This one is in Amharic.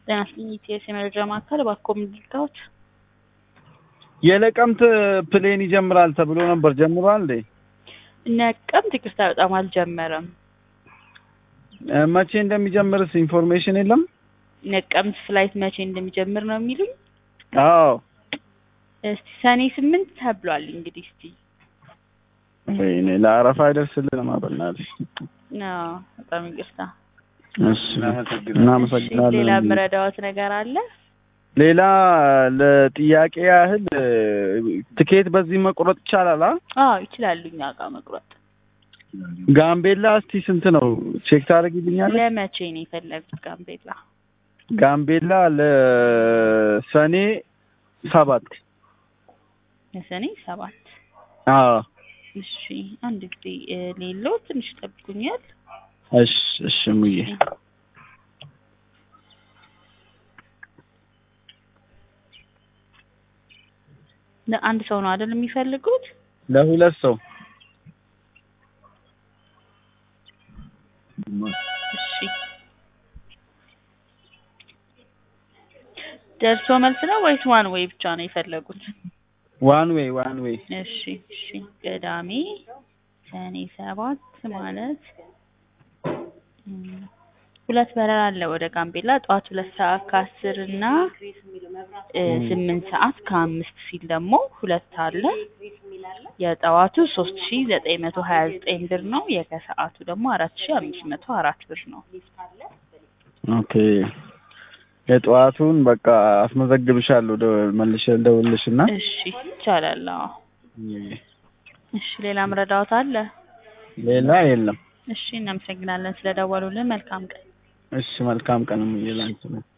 ጤና ይስጥልኝ ኢቲኤስ የመረጃ ማዕከል እባክዎ ምን ልርዳዎት? የለቀምት ፕሌን ይጀምራል ተብሎ ነበር። ጀምሯል እንዴ? ነቀምት ይቅርታ በጣም አልጀመረም። እ መቼ እንደሚጀምርስ ኢንፎርሜሽን የለም? ነቀምት ፍላይት መቼ እንደሚጀምር ነው የሚሉኝ? አዎ እስቲ ሰኔ ስምንት ተብሏል። እንግዲህ እስቲ ወይኔ ለአረፋ አይደርስልንም። በእናትሽ አዎ በጣም ይቅርታ። እሺ እሺ፣ እናመሰግናለን። ሌላ የምረዳዎት ነገር አለ? ሌላ ለጥያቄ ያህል እ ትኬት በዚህ መቁረጥ ይቻላል? አ አዎ ይችላሉ እኛ ጋር መቁረጥ። ጋምቤላ እስቲ ስንት ነው ቼክ ታደርጊልኛለሽ? ለመቼ ነው የፈለጉት ጋምቤላ? ጋምቤላ ለሰኔ ሰባት ለሰኔ ሰባት አዎ እሺ አንድ ጊዜ እ ሌሎ ትንሽ ጠብቁኛል። እሺ እሺ ሙዬ ለአንድ ሰው ነው አይደል የሚፈልጉት? ለሁለት ሰው እሺ ደርሶ መልስ ነው ወይስ ዋን ዌይ ብቻ ነው የፈለጉት? ዋን ዌይ ዋን ዌይ እሺ እሺ ቅዳሜ ሰኔ ሰባት ማለት እም፣ ሁለት በረራ አለ ወደ ጋምቤላ ጠዋት ሁለት ሰዓት ከአስር እና እ ስምንት ሰዓት ከአምስት ሲል ደግሞ ሁለት አለ። የጠዋቱ ሶስት ሺ ዘጠኝ መቶ ሀያ ዘጠኝ ብር ነው። የከሰዓቱ ደግሞ አራት ሺ አምስት መቶ አራት ብር ነው። ኦኬ የጠዋቱን በቃ አስመዘግብሻለሁ ደ- መልሼ ልደውልልሽ እና እሺ ይቻላል። አዎ እሺ ሌላ ምረዳዎት አለ? ሌላ የለም። እሺ እናመሰግናለን ስለደወሉልን። መልካም ቀን። እሺ መልካም ቀን ሙዬ ላንቺ ነው።